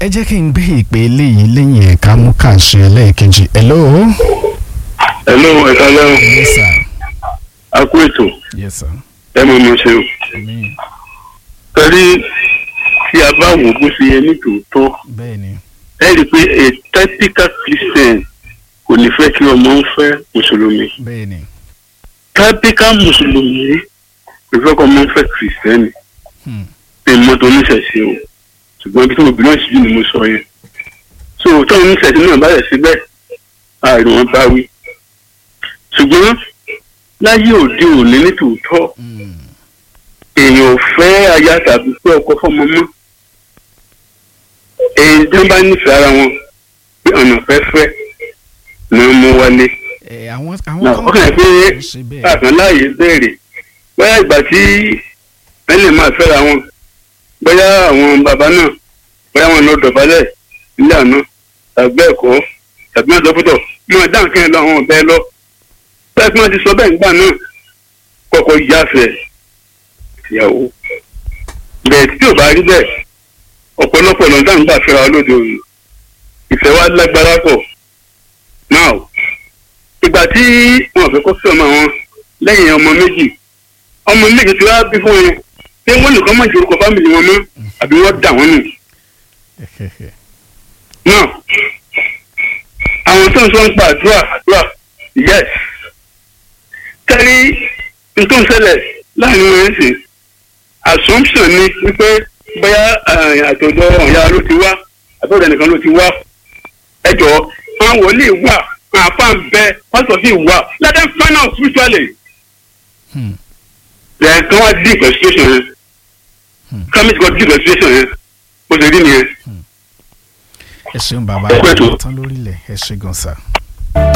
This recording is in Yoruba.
ẹ jẹ́ kí n gbé ìpè eléyìí lẹ́yìn ẹ̀ka mú kàṣe ẹlẹ́ẹ̀kejì hello. hello ẹ̀ka lẹ́wọ̀n yes sir a kú ètò yes sir. ẹ mọ̀ mọ̀ ṣe o. àmín torí tí a bá wò bó ṣe yẹ ní tòótọ́ bẹ́ẹ̀ ni ẹ rí i pé a typical christian kò ní fẹ́ kí ọmọ ń fẹ́ mùsùlùmí bẹ́ẹ̀ ni typical mùsùlùmí kò fẹ́ kí ọmọ ń fẹ́ kìrìsìtẹ́nì Hmm. ní mọ́tò oníṣẹ̀ṣe o ṣùgbọ́n ibi tí mo bìnrin sí ni mo sọ yẹn so táwọn oníṣẹ̀ṣe náà bá yẹ síbẹ̀ ààrùn wọn bá wí ṣùgbọ́n láyé òde òní ní tòótọ́ Hmm. èèyàn ò fẹ́ aya tàbí pé ọkọ fọmọ mọ́ èyí tí wọ́n bá nífẹ̀ẹ́ ara wọn pé ọ̀nà fẹ́fẹ́ ni wọ́n mú wálé ẹ àwọn àwọn náà ó kàn yẹ pé ń ṣe bẹ́ẹ̀ káàkan láàyè béèrè bóyá ìgbà tí wọ́n lè máa fẹ́ra wọn bóyá àwọn bàbá náà bóyá wọn lọ dọ̀bálẹ̀ nílé àná tàbí ẹ̀kọ́ tàbí wọn sọ́kútọ̀ máa dáhùn kí ẹ lọ àwọn ọ̀bẹ lọ bẹ́ẹ̀ tí wọ́n ti sọ bẹ́ẹ̀ nígbà náà kọ́kọ́ yáfẹ́ ìyàwó bẹ́ẹ̀ tí ò bá rí bẹ́ẹ̀ ọ̀pọ̀lọpọ̀ ọ̀nà dáhùn gbà fẹ́ra wọn lóde òní ìfẹ́ wa lágbára pọ̀ náà ìgbà tí wọn fẹ́ kó fẹ́ ọmọ wọn lẹ́yìn ọmọ méjì ọmọ méjì tí wọ́n bí fún wọn ṣé wọ́n nìkan mọ̀ ju orúkọ fámìlì wọn mọ́ àbí wọ́n dà wọ́n nù náà àwọn tó ń sọ ń pa àdúrà àdúrà yes tẹ́rí n tó ń ṣẹlẹ̀ láàrin wọn sì assumption ni wípé bóyá àtọ̀dọ̀ ọ̀yà ló ti wá àtọ̀dọ̀ nìkan ló ti wá ẹ jọ àwọn wòlíì wà àwọn afá ń bẹ pásítọ̀ sì wà let them find out spiritually Hmm. then kí wọ́n deep situation yẹn Hmm. kámi ti kọ́ deep situation yẹn bó ṣe rí nìyẹn. ẹ ṣeun bàbá Ẹ pẹ́ tó. tán lórílẹ̀ ẹ ṣe gan sa.